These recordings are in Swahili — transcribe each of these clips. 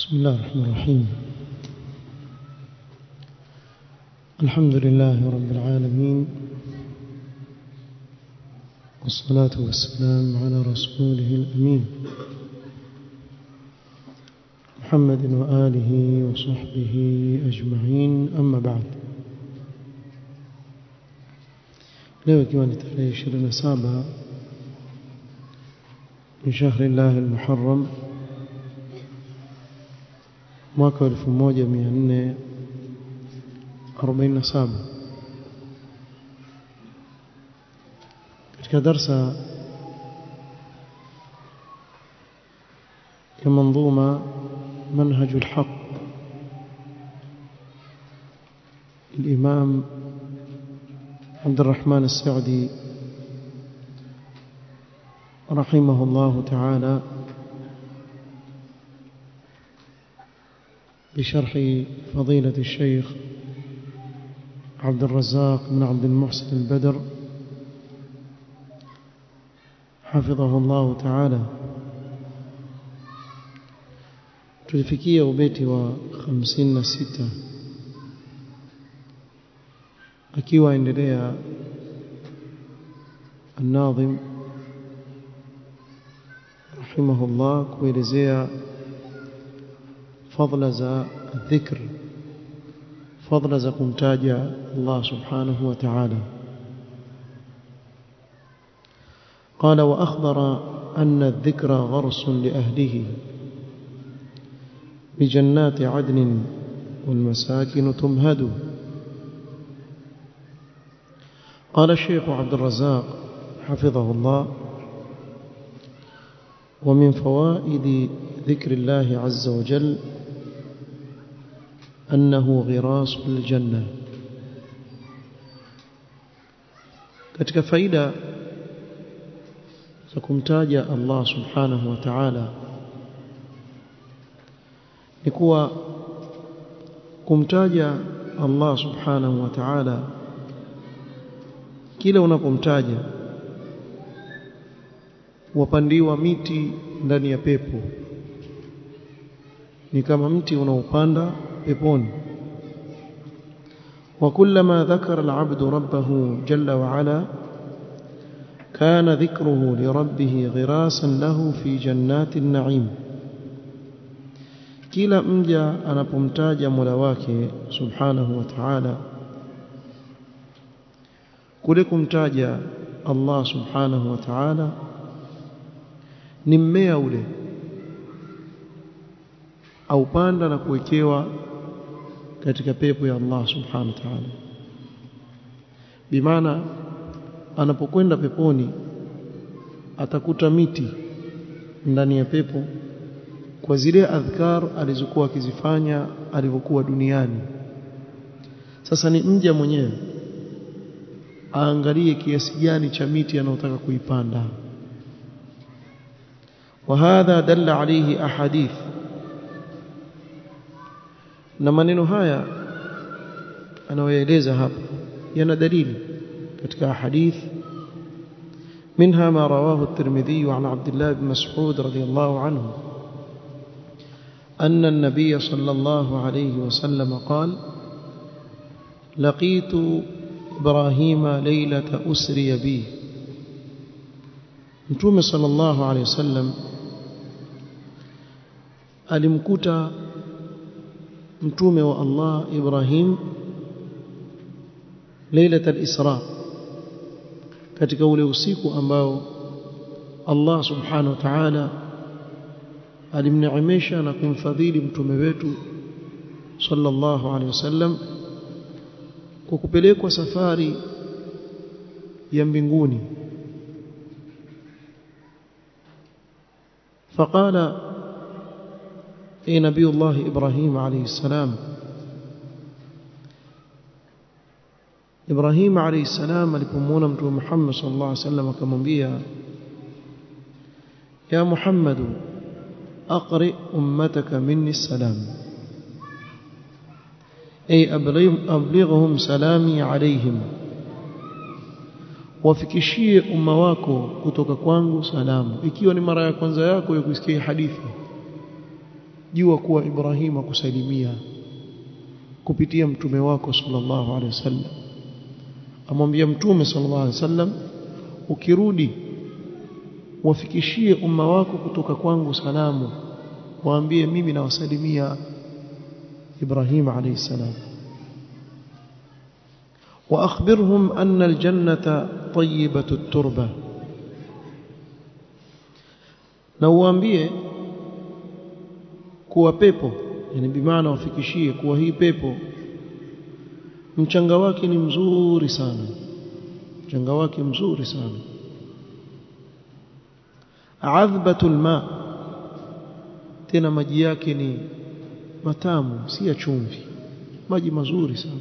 بسم الله الرحمن الرحيم الحمد لله رب العالمين والصلاة والسلام على رسوله الأمين محمد وآله وصحبه أجمعين أما بعد leo ikiwa ni tarehe 27 min shahri llahi almuharram mwaka wa 1447 katika darsa ya manzuma منهج الحق الإمام عبد الرحمن السعدي رحمه الله تعالى بشرح فضيلة الشيخ عبد الرزاق بن عبد المحسن البدر حفظه الله تعالى tulifikia ubeti wa 56 akiwa endelea الناظم رحمه الله kuelezea fadla za dhikr fadla za kumtaja Allah subhanahu wa ta'ala قال وأخبر أن الذكر غرس لأهله بجنات عدن والمساكن تمهد قال الشيخ عبد الرزاق حفظه الله ومن فوائد ذكر الله عز وجل أنه غراس الجنة katika faida za kumtaja Allah subhanahu wa ta'ala ni kuwa kumtaja Allah subhanahu wa ta'ala kila unapomtaja wapandiwa miti ndani ya pepo ni kama mti unaopanda peponi وكلما ذكر العبد ربه جل وعلا كان ذكره لربه غراسا له في جنات النعيم kila mja anapomtaja Mola wake subhanahu wa ta'ala kule kumtaja Allah subhanahu wa ta'ala ni mmea ule au panda na kuwekewa katika pepo ya Allah subhanahu wa ta'ala bimaana anapokwenda peponi atakuta miti ndani ya pepo kwa zile adhkar alizokuwa akizifanya alivyokuwa duniani sasa ni mja mwenyewe aangalie kiasi gani cha miti anayotaka kuipanda وهذا دل عليه احاديث na maneno haya anayoeleza hapa yana dalili katika hadith منها ما رواه الترمذي عن عبد الله بن مسعود رضي الله عنه أن النبي صلى الله عليه وسلم قال لقيت إبراهيم ليلة أسري بي متوم صلى الله عليه وسلم alimkuta mtume wa Allah Ibrahim ليلة الإسراء katika ule usiku ambao Allah subhanahu wa ta'ala alimneemesha na kumfadhili mtume wetu sallallahu alaihi wasallam kwa kupelekwa safari ya mbinguni فقال اي نبي الله ابراهيم عليه السلام ابراهيم عليه السلام alipomwona mtume Muhammad sallallahu alaihi wasallam akamwambia ya Muhammad aqri ummataka minni السلام أي أبلغهم سلامي عليهم wafikishie umma wako kutoka kwangu salamu ikiwa ni mara ya kwanza yako ya kusikia hadithi jua kuwa Ibrahim akusalimia kupitia mtume wako sallallahu alaihi wasallam amwambia mtume sallallahu alaihi wasallam ukirudi wafikishie umma wako kutoka kwangu salamu waambie mimi nawasalimia Ibrahim alayhi salam واخبرهم ان الجنه طيبه التربه na uambie kuwa pepo yani bimaana wafikishie kuwa hii pepo mchanga wake ni mzuri sana mchanga wake mzuri sana adhbatul ma tena maji yake ni matamu si ya chumvi maji mazuri sana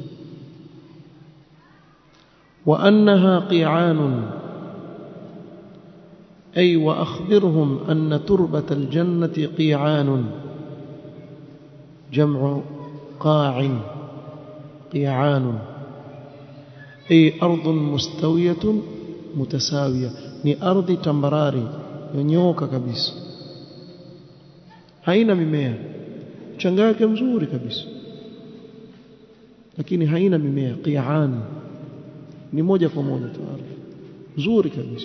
wa annaha qi'anun ay wa akhbirhum anna turbatal jannati qi'anun jam'u qa'in qi'anun ay ardhun mustawiyatun mutasawiya ni ardhi tambarari yonyoka kabisa haina mimea mchanga wake mzuri kabisa lakini haina mimea qi'an ni moja kwa moja tu ardhi nzuri kabisa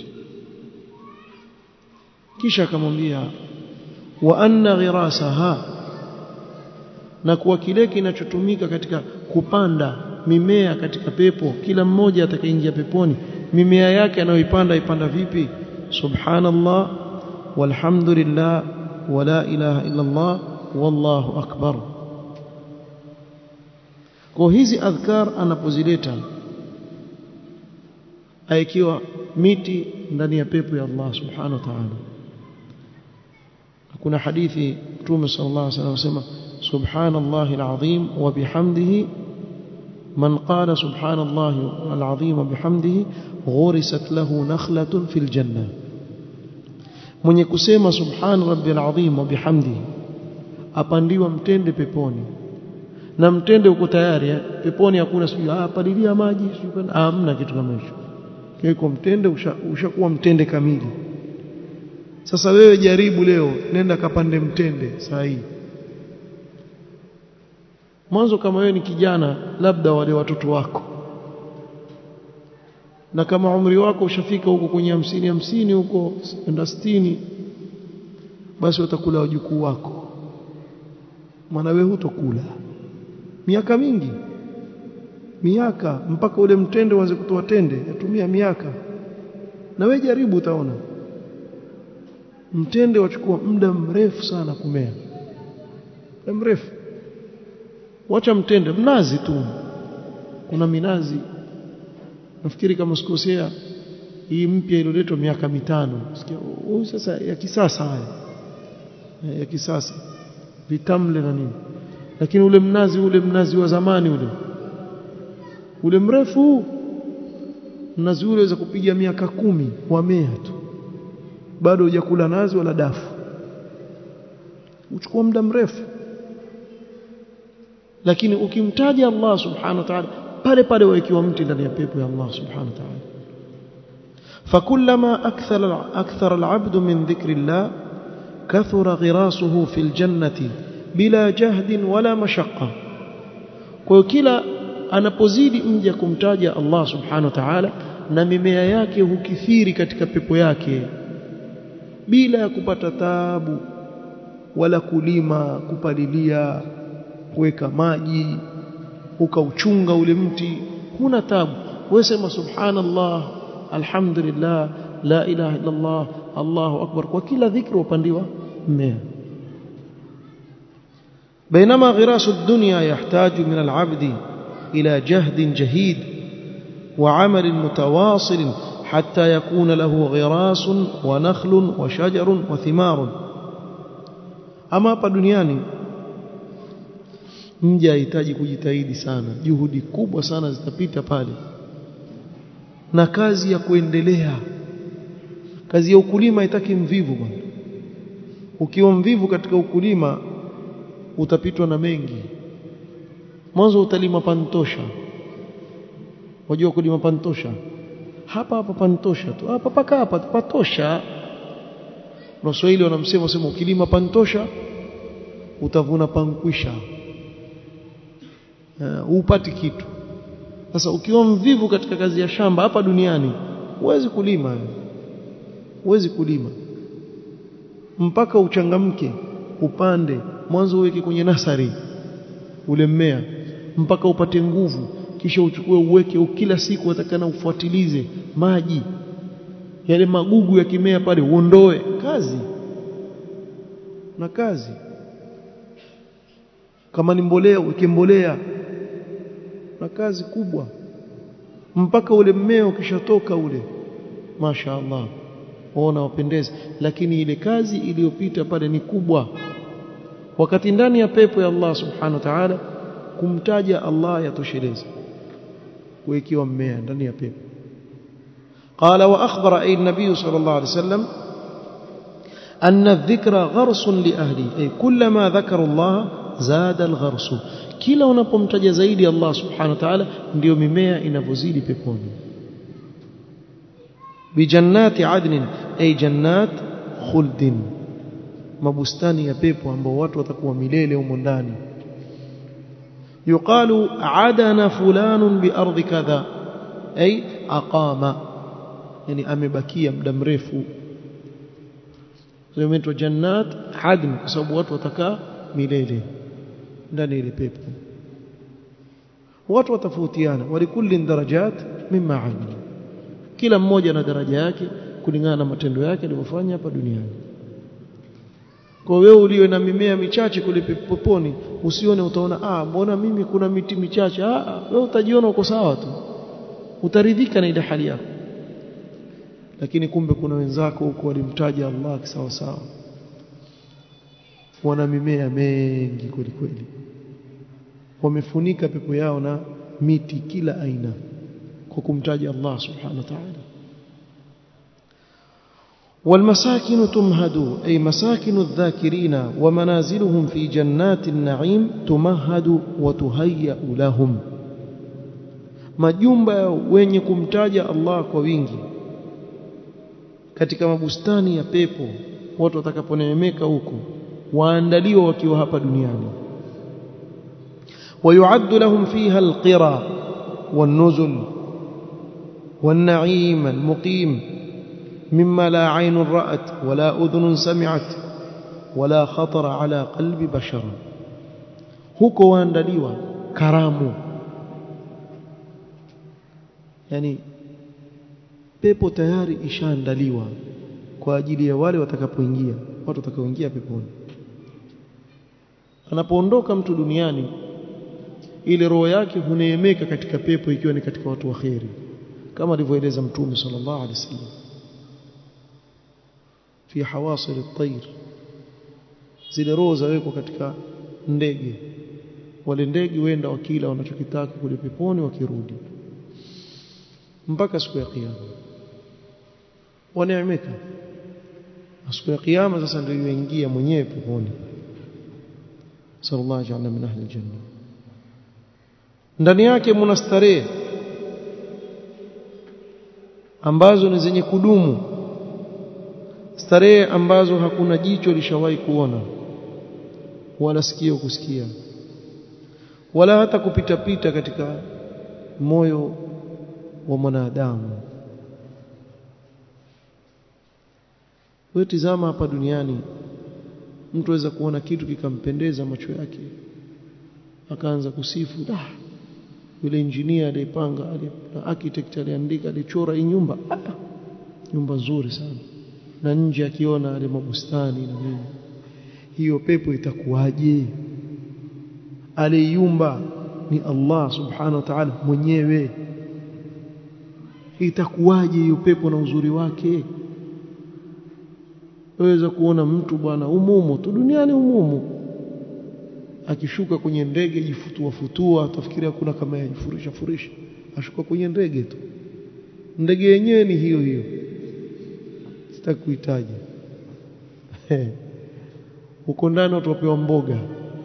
kisha akamwambia wa anna ghirasaha na kuwa kile kinachotumika katika kupanda mimea katika pepo kila mmoja atakayeingia peponi mimea yake anayoipanda ipanda vipi subhanallah walhamdulillah wala ilaha illa allah wallahu akbar kwa hizi adhkar anapozileta aikiwa miti ndani ya pepo ya Allah subhanahu wa ta'ala kuna hadithi Mtume sallallahu alaihi wasallam anasema subhanallahi alazim wa bihamdihi man qala subhanallahi alazim wa bihamdihi ghurisat lahu nakhlatun fil janna mwenye kusema subhan rabbil azim wa bihamdihi apandiwa mtende peponi na mtende uko tayari eh? peponi hakuna sijui ah palilia maji sijui hamna kitu kama hicho kiko mtende ushakuwa usha mtende kamili sasa wewe jaribu leo nenda kapande mtende saa hii mwanzo kama wewe ni kijana labda wale watoto wako na kama umri wako ushafika huko kwenye hamsini hamsini huko enda sitini basi watakula wajukuu wako maana wewe hutokula miaka mingi miaka mpaka ule mtende uanze kutoa tende yatumia miaka na wewe jaribu utaona mtende wachukua muda mrefu sana kumea muda mrefu wacha mtende mnazi tu kuna minazi nafikiri kama sikosea hii mpya iliyoletwa miaka mitano sikia huyu sasa ya kisasa haya ya kisasa vitamle na nini lakini ule mnazi ule mnazi wa zamani ule ule mrefu mnazi ule waweza kupiga miaka kumi wamea tu bado hujakula nazi wala dafu uchukua muda mrefu lakini ukimtaja Allah subhanahu wa ta'ala pale pale waikiwa mti ndani ya pepo ya Allah subhanahu wa ta'ala فكلما أكثر أكثر العبد من ذكر الله كثر غراسه في الجنة بلا جهد ولا مشقة وكلا anapozidi mja kumtaja Allah subhanahu wa ta'ala na mimea yake hukithiri katika pepo yake bila ya kupata taabu wala kulima kupalilia kuweka maji ukauchunga ule mti huna tabu wewe sema subhanallah alhamdulillah la ilaha illa Allah Allahu akbar kwa kila dhikri upandiwa mmea بينما غراس الدنيا يحتاج من العبد إلى جهد جهيد وعمل متواصل حتى يكون له غراس ونخل وشجر وثمار أما hapa duniani mja hahitaji kujitahidi sana juhudi kubwa sana zitapita pale na kazi ya kuendelea kazi ya ukulima haitaki mvivu bwana ukiwa mvivu katika ukulima utapitwa na mengi mwanzo utalima pantosha wajua kulima pantosha hapa hapa pantosha tu hapa paka hapa patosha Waswahili wanamsema sema ukilima pantosha utavuna pankwisha hupati uh, kitu sasa ukiwa mvivu katika kazi ya shamba hapa duniani huwezi kulima huwezi kulima mpaka uchangamke upande mwanzo uweke kwenye nasari ule mmea mpaka upate nguvu kisha uchukue uweke kila siku atakana ufuatilize maji yale magugu ya kimea pale uondoe kazi na kazi kama ni mbolea uweke mbolea na kazi kubwa mpaka ule mmea ukishatoka ule Masha Allah waona wapendeza lakini ile kazi iliyopita pale ni kubwa wakati ndani ya pepo ya Allah subhanahu wa ta'ala kumtaja Allah yatosheleza kuwekiwa mmea ndani ya pepo قال واخبر اي النبي صلى الله عليه وسلم ان الذكر غرس لاهله اي كلما ذكروا الله زاد الغرس kila unapomtaja zaidi Allah subhanahu wa ta'ala ndio mimea inavyozidi peponi bijannati adnin ay jannat khuldin mabustani ya pepo ambao watu watakuwa milele humo ndani yuqalu adana fulanun bi ardi kadha ay aqama yani amebakia muda mrefu inaitwa jannat adn kwa sababu watu watakaa milele ndani ile pepo watu watafautiana walikulli darajat mimma amila kila mmoja na daraja yake kulingana na matendo yake aliyofanya hapa duniani kwa wewe uliwe na mimea michache kule peponi usione utaona ah mbona mimi kuna miti michache ah wewe utajiona uko sawa tu utaridhika na ile hali yako lakini kumbe kuna wenzako huko walimtaja Allah sawa sawa wana mimea mengi kweli kweli wamefunika pepo yao na miti kila aina kwa kumtaja Allah subhanahu wa ta'ala والمساكن تمهد أي مساكن الذاكرين ومنازلهم في جنات النعيم تمهد وتهيأ لهم majumba wenye kumtaja Allah kwa wingi katika mabustani ya pepo watu watakaponeemeka huko waandaliwa wakiwa hapa duniani ويعد لهم فيها القرى والنزل والنعيم المقيم مما لا عين رأت ولا أذن سمعت ولا خطر على قلب بشر huko waandaliwa karamu yani pepo tayari ishaandaliwa kwa ajili ya wale watakapoingia watu watakaoingia peponi anapoondoka mtu duniani ile roho yake huneemeka katika pepo ikiwa ni katika watu waheri kama alivyoeleza mtume sallallahu alaihi wasallam fi hawasil at-tayr zile roho zawekwa katika ndege wale ndege wenda wakila wanachokitaka kule peponi wakirudi mpaka siku ya kiyama waneemeka siku ya kiyama sasa ndio yuingia mwenyewe peponi sallallahu alaihi wasallam min ahli aljanna ndani yake mna starehe ambazo ni zenye kudumu starehe ambazo hakuna jicho lishawahi kuona wala sikio kusikia wala hata kupita pita katika moyo wa mwanadamu wewe tizama hapa duniani mtu aweza kuona kitu kikampendeza macho yake akaanza kusifu ah yule engineer aliyepanga architect aliandika alichora hii nyumba ah, nyumba nzuri sana na nje akiona ale mabustani na nini hiyo pepo itakuwaje aliyumba ni Allah subhanahu wa ta'ala mwenyewe itakuwaje hiyo pepo na uzuri wake waweza kuona mtu bwana umumu tu duniani umumu akishuka kwenye ndege jifutua futua atafikiria kuna kama yajifurisha furisha ashuka kwenye ndege tu ndege yenyewe ni hiyo hiyo sitaki kuhitaji huko ndani utapewa mboga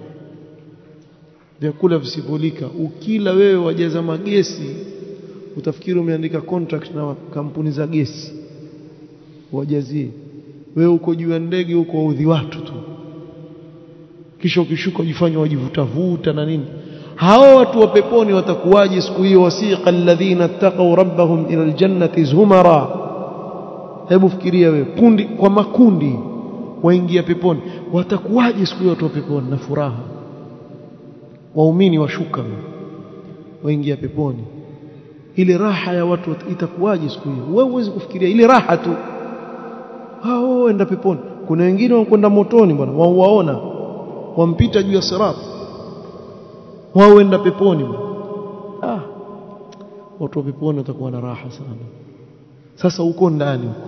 vyakula visivolika ukila wewe wajaza magesi utafikiri umeandika contract na kampuni za gesi wajazie wewe uko juu ya ndege huko waudhi watu tu kisha ukishuka ujifanye wajivutavuta na nini hao watu wa peponi watakuwaje siku hiyo wasiqa alladhina taqaw rabbahum ila aljannati zumara hebu fikiria wewe kundi kwa makundi waingia peponi watakuwaje siku hiyo watu wa peponi na furaha waumini washuka waingia peponi ile raha ya watu itakuwaje siku hiyo wewe huwezi kufikiria ile raha tu hao enda peponi kuna wengine wanakwenda motoni bwana wao waona wampita juu ya sirat wao enda peponi bwana ah watu wa peponi watakuwa na raha sana sasa uko ndani huko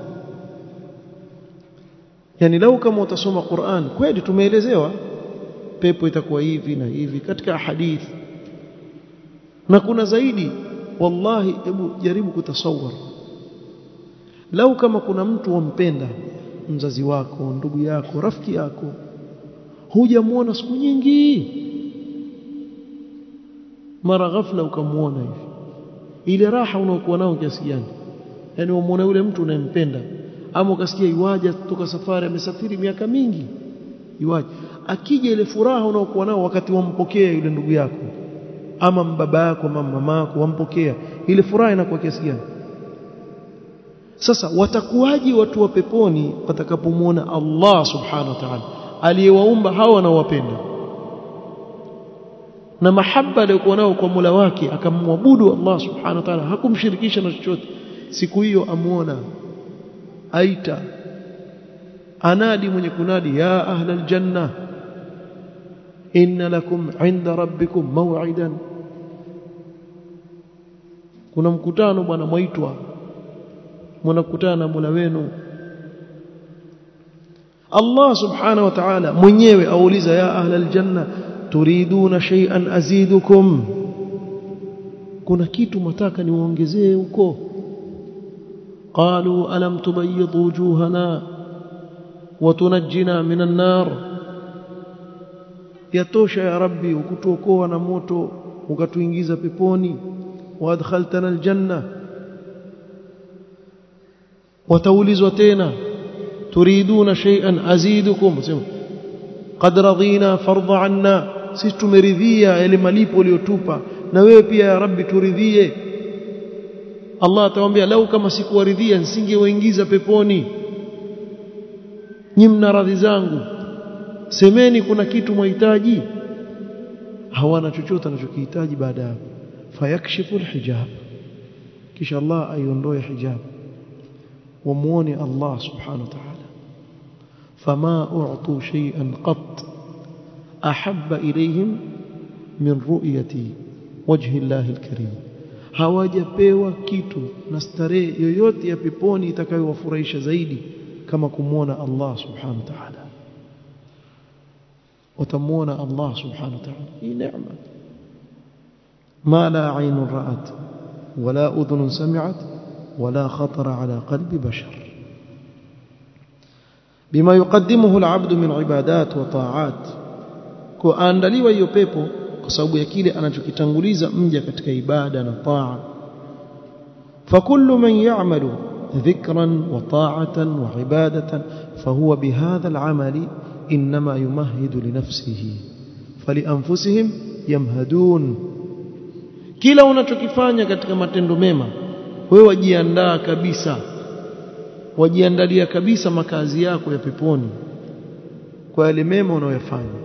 yani lau kama utasoma Qur'an kweli tumeelezewa pepo itakuwa hivi na hivi katika hadithi na kuna zaidi wallahi hebu jaribu kutasawar lau kama kuna mtu wampenda mzazi wako ndugu yako rafiki yako hujamuona siku nyingi mara ghafla ukamuona hivi ile raha unaokuwa nao kiasi gani yani umuone yule mtu unayempenda ama ukasikia iwaje kutoka safari amesafiri miaka mingi iwaje akija ile furaha unaokuwa nao wakati wampokea yule ndugu yako ama baba yako ama mama yako wampokea ile furaha inakuwa kiasi gani sasa watakuwaje watu wa peponi watakapomwona Allah subhanahu wa ta'ala aliyewaumba hawa wanaowapenda na mahaba aliyokuwa nao kwa Mola wake akamwabudu Allah subhanahu wa ta'ala hakumshirikisha na chochote siku hiyo amuona aita anadi mwenye kunadi ya ahlal janna inna lakum inda rabbikum maw'idan kuna mkutano bwana mwaitwa mnakutana na Mola wenu Allah subhanahu wa ta'ala mwenyewe auliza ya ahlal janna turiduna shay'an azidukum kuna kitu mataka niwaongezee huko قالوا ألم تبيض وجوهنا وتنجنا من النار yatosha ya rabbi ukutuokoa na moto ukatuingiza peponi waadkhaltana aljanna wataulizwa tena turiduna shay'an azidukum sema qad radina fardha anna sisi tumeridhia yale malipo uliyotupa na wewe pia ya rabbi turidhie Allah atawaambia lau kama sikuwaridhia nisingewaingiza peponi nyi mna radhi zangu semeni kuna kitu mwahitaji hawana chochote anachokihitaji baada ya fayakshifu alhijab kisha Allah aiondoe hijab wamuone Allah subhanahu wa ta'ala fama u'tu shay'an qat ahabba ilayhim min ru'yati wajhi Allah alkarim hawajapewa kitu na starehe yoyote ya peponi itakayowafurahisha zaidi kama kumwona Allah subhanahu wa ta'ala وتمون الله سبحانه وتعالى هي نعمة ما لا عين رأت ولا أذن سمعت ولا خطر على قلب بشر بما يقدمه العبد من عبادات وطاعات kuandaliwa hiyo pepo kwa sababu ya kile anachokitanguliza mja katika ibada na taa فكل من يعمل ذكرا وطاعة وعبادة فهو بهذا العمل إنما يمهد لنفسه فلأنفسهم يمهدون kila unachokifanya katika matendo mema wewe wajiandaa kabisa wajiandalia kabisa makazi yako ya peponi kwa yale mema unayoyafanya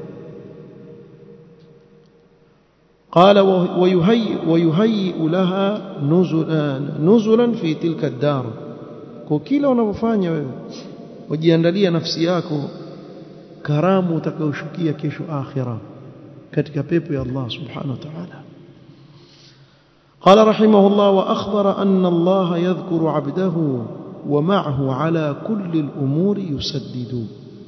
قال ويهيئ ويهيئ لها نزلا نزلا في تلك الدار kwa kila unavyofanya wewe wajiandalia nafsi yako karamu utakayoshukia kesho akhira katika pepo ya Allah subhanahu wa ta'ala قال رحمه الله وأخبر أن الله يذكر عبده ومعه على كل الأمور يسدد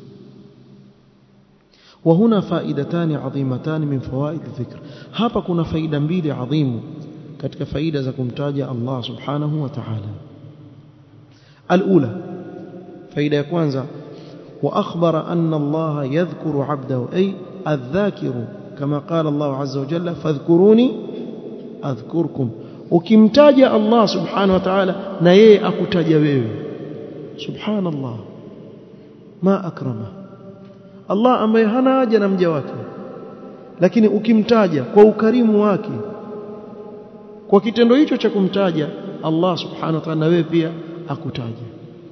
وهنا فائدتان عظيمتان من فوائد الذكر hapa kuna faida mbili adhimu katika faida za kumtaja Allah subhanahu wa ta'ala الأولى faida ya kwanza وأخبر أن الله يذكر عبده أي الذاكر كما قال الله عز وجل فاذكروني أذكركم ukimtaja Allah subhanahu wa ta'ala na yeye akutaja wewe subhanallah ma akrama Allah ambaye hana haja na mja wake lakini ukimtaja kwa ukarimu wake kwa kitendo hicho cha kumtaja Allah subhanahu wa ta'ala na wewe pia akutaja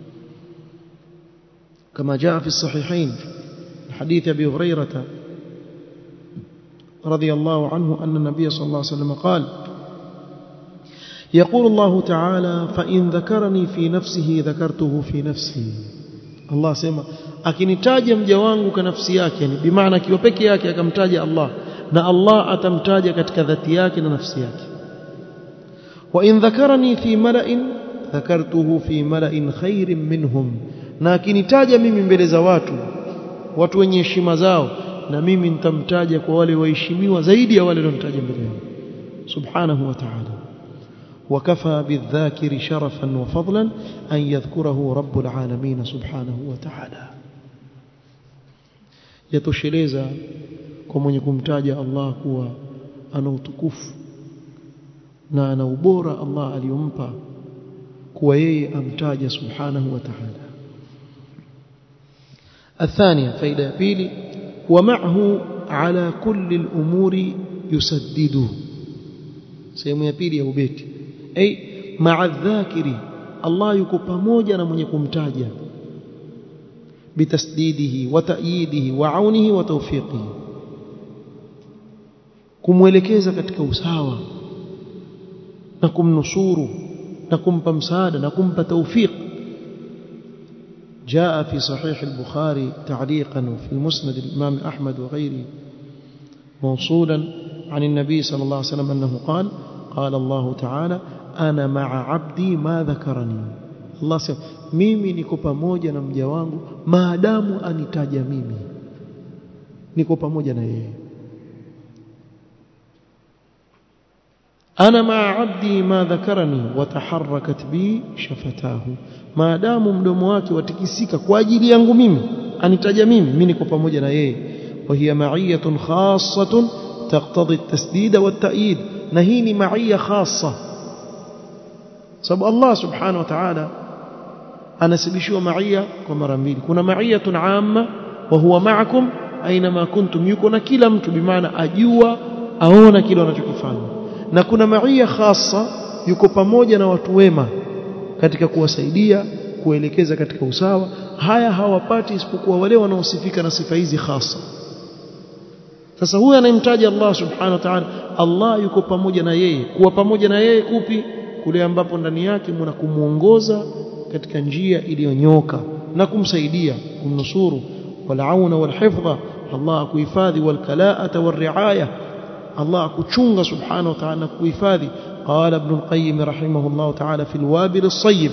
كما جاء في الصحيحين حديث أبي هريرة رضي الله عنه أن النبي صلى الله عليه وسلم قال يقول الله تعالى فإن ذكرني في نفسه ذكرته في نفسي الله سيما akinitaja mja wangu kwa nafsi yake yani bimaana akiwa peke yake akamtaja Allah na Allah atamtaja katika dhati yake na nafsi yake wa in dhakarani fi mala'in dhakartuhu fi mala'in khairin minhum na akinitaja mimi mbele za watu watu wenye heshima zao na mimi nitamtaja kwa wale waheshimiwa zaidi ya wale walionitaja mbele yangu subhanahu wa ta'ala وكفى بالذاكر شرفا وفضلا أن يذكره رب العالمين سبحانه وتعالى يتشلeza kwa mwenye kumtaja Allah kuwa ana utukufu na ana ubora Allah aliyompa kuwa yeye amtaja subhanahu wa ta'ala الثانية فإلى بيلي ومعه على كل الأمور يسدده sehemu ya pili ya ubeti ay ma'a dhakiri Allah yuko pamoja na mwenye kumtaja bitasdidihi wa ta'yidihi wa aunihi wa tawfiqihi kumwelekeza katika usawa na kumnusuru na kumpa msaada na kumpa tawfiq جاء في صحيح البخاري تعليقا وفي المسند الإمام أحمد وغيره موصولا عن النبي صلى الله عليه وسلم أنه قال قال الله تعالى أنا مع عبدي ما ذكرني الله سيما mimi niko pamoja na mja wangu maadamu anitaja mimi niko pamoja na yeye ana maa abdi ma dhakarani wataharakat bi shafatahu maadamu mdomo wake watikisika kwa ajili yangu mimi anitaja mimi mimi niko pamoja na yeye wa hiya ma'iyatun khassatun taqtadi at-tasdid wa at-ta'yid na hii ni ma'iyya khassa sababu Allah subhanahu wa ta'ala anasibishiwa ma'iyya kwa mara mbili kuna ma'iyatun 'amma wa huwa ma'akum aina kuntum yuko na kila mtu bimaana ajua aona kile wanachokifanya na kuna ma'iyya khassa yuko pamoja na watu wema katika kuwasaidia kuelekeza katika usawa haya hawapati isipokuwa wale wanaosifika na sifa hizi hasa sasa huyu anayemtaja Allah subhanahu wa ta'ala Allah yuko pamoja na yeye kuwa pamoja na yeye kupi kule ambapo ndani yake mna kumuongoza katika njia iliyonyoka na kumsaidia kumnusuru walauna walhifdha Allah akuhifadhi walkalaata walriaya Allah akuchunga subhanahu wa ta'ala kuhifadhi قال ابن القيم رحمه الله تعالى في الوابل الصيب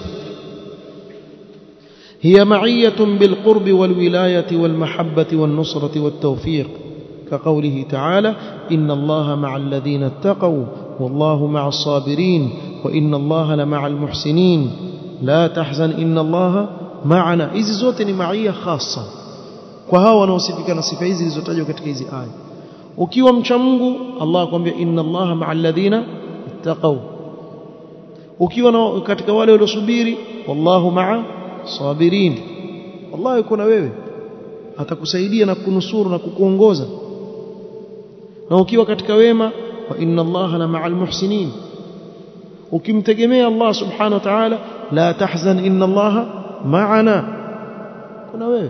هي معية بالقرب والولاية والمحبة والنصرة والتوفيق كقوله تعالى إن الله مع الذين اتقوا والله مع الصابرين وإن الله لمع المحسنين لا تحزن إن الله معنا إذ زوتني معية خاصة وهو نوصفك نصف إذ زوتجو katika hizi aya ukiwa mcha Mungu Allah akwambia inna Allaha ma'al ladhina ittaqaw ukiwa katika wale waliosubiri wallahu ma'a sabirin Allah yuko na wewe atakusaidia na kunusuru na kukuongoza na ukiwa katika wema wa inna Allaha la ma'al muhsinin ukimtegemea Allah subhanahu wa ta'ala la tahzan inna Allaha ma'ana kuna wewe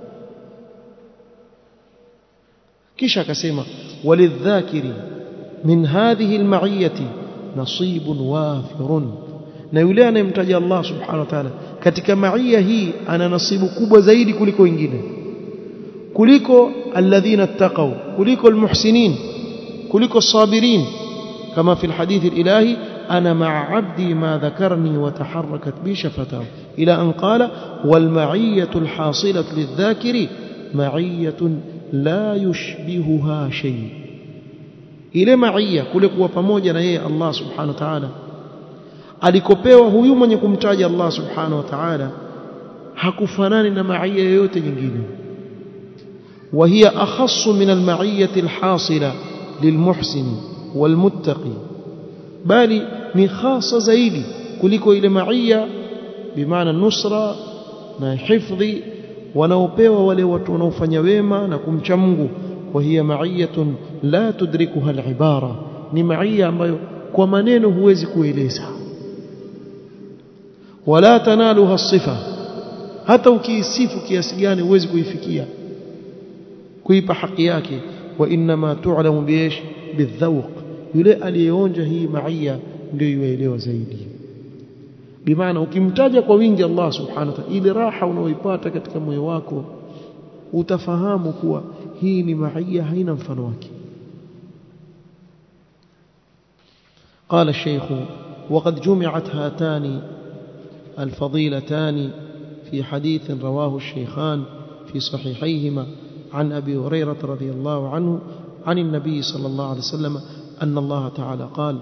kisha akasema walidhakiri min hadhihi alma'iyati nasibun wafirun na yule anayemtaja Allah subhanahu wa ta'ala katika maia hii ana nasibu kubwa zaidi kuliko wengine kuliko alladhina ittaqaw kuliko almuhsinin kuliko sabirin kama fi alhadith alilahi ana ma'a 'abdi ma dhakarni wa taharrakat bi shafatahu ila an qala wal ma'iyatu alhasilatu lidhakiri ma'iyatun la yushbihuha shay ile maia kule kuwa pamoja na yeye Allah subhanahu wa ta'ala alikopewa huyu mwenye kumtaja Allah subhanahu wa ta'ala hakufanani na maia yoyote nyingine وهي أخص من المعية الحاصلة للمحسن والمتقي بل ni khasa zaidi kuliko ile maia bimaana nusra na hifdhi wanaopewa wale watu wanaofanya wema na kumcha Mungu wa hiya ma'iyatun la tudrikuha al-ibara ni ma'iyya ambayo kwa maneno huwezi kueleza wala tanaluha sifa hata ukiisifu kiasi gani huwezi kuifikia kuipa haki yake wa inma tu'lamu biish bidhawq yule aliyeonja hii ma'iyya ndio yuelewa zaidi bimaana ukimtaja kwa wingi Allah subhanahu wa ta'ala ile raha unaoipata katika moyo wako utafahamu kuwa hii ni ma'iyya haina mfano wake قال الشيخ وقد جمعت هاتان الفضيلتان في حديث رواه الشيخان في صحيحيهما عن أبي هريرة رضي الله عنه عن النبي صلى الله عليه وسلم أن الله تعالى قال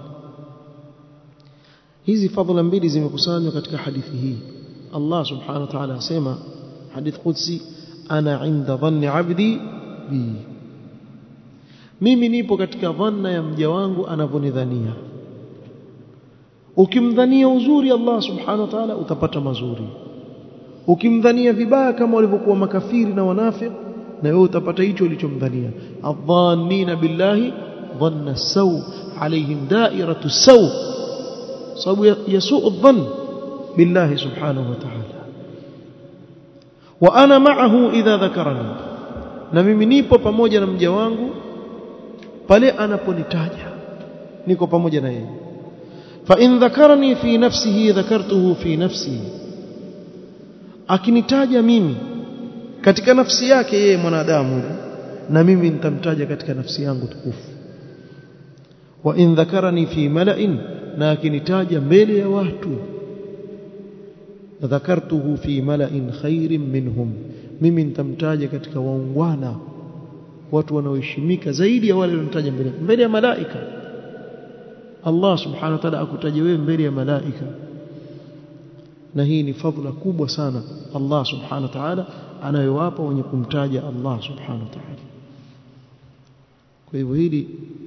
hizi fadhila mbili zimekusanywa katika hadithi hii Allah subhanahu wa ta'ala asema hadith qudsi ana inda dhanni abdi bi mimi nipo katika dhanna ya mja wangu anavyonidhania ukimdhania uzuri Allah subhanahu wa ta'ala utapata mazuri ukimdhania vibaya kama walivyokuwa makafiri na wanafiki na wewe utapata hicho ulichomdhania adhannina billahi dhanna saw alaihim da'iratu saw sababu yasuu dhann billahi subhanahu wa ta'ala wa ana ma'ahu idha dhakarani na mimi nipo pamoja na mja wangu pale anaponitaja niko pamoja na yeye fa in dhakarani fi nafsihi dhakartuhu fi nafsi akinitaja mimi katika nafsi yake yeye mwanadamu na mimi nitamtaja katika nafsi yangu tukufu wa in dhakarani fi mala'in na akinitaja mbele ya watu dhakartuhu fi mala'in khairin minhum mimi nitamtaja katika waungwana watu wanaoheshimika zaidi ya wale walionitaja mbele mbele ya malaika Allah subhanahu wa ta'ala akutaje wewe mbele ya malaika na hii ni fadhila kubwa sana Allah subhanahu wa ta'ala anayowapa wenye kumtaja Allah subhanahu wa ta'ala kwa hivyo hili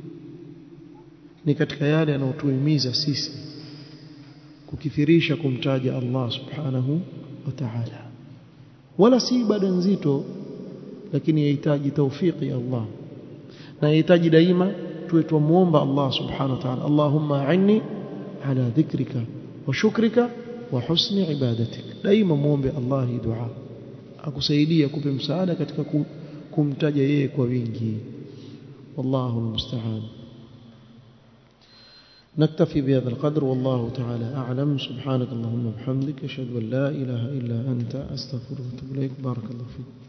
ni katika yale yanayotuhimiza sisi kukithirisha kumtaja Allah subhanahu wa ta'ala wala si ibada nzito lakini yahitaji taufiki ya Allah na yahitaji daima tuwe tumuomba Allah subhanahu wa ta'ala Allahumma a'inni ala dhikrika wa shukrika wa husni ibadatik daima muombe Allah hii dua akusaidia kupe msaada katika kumtaja yeye kwa wingi wallahu almusta'an نكتفي بهذا القدر والله تعالى أعلم سبحانك اللهم وبحمدك أشهد أن لا إله إلا أنت أستغفرك وأتوب إليك بارك الله فيك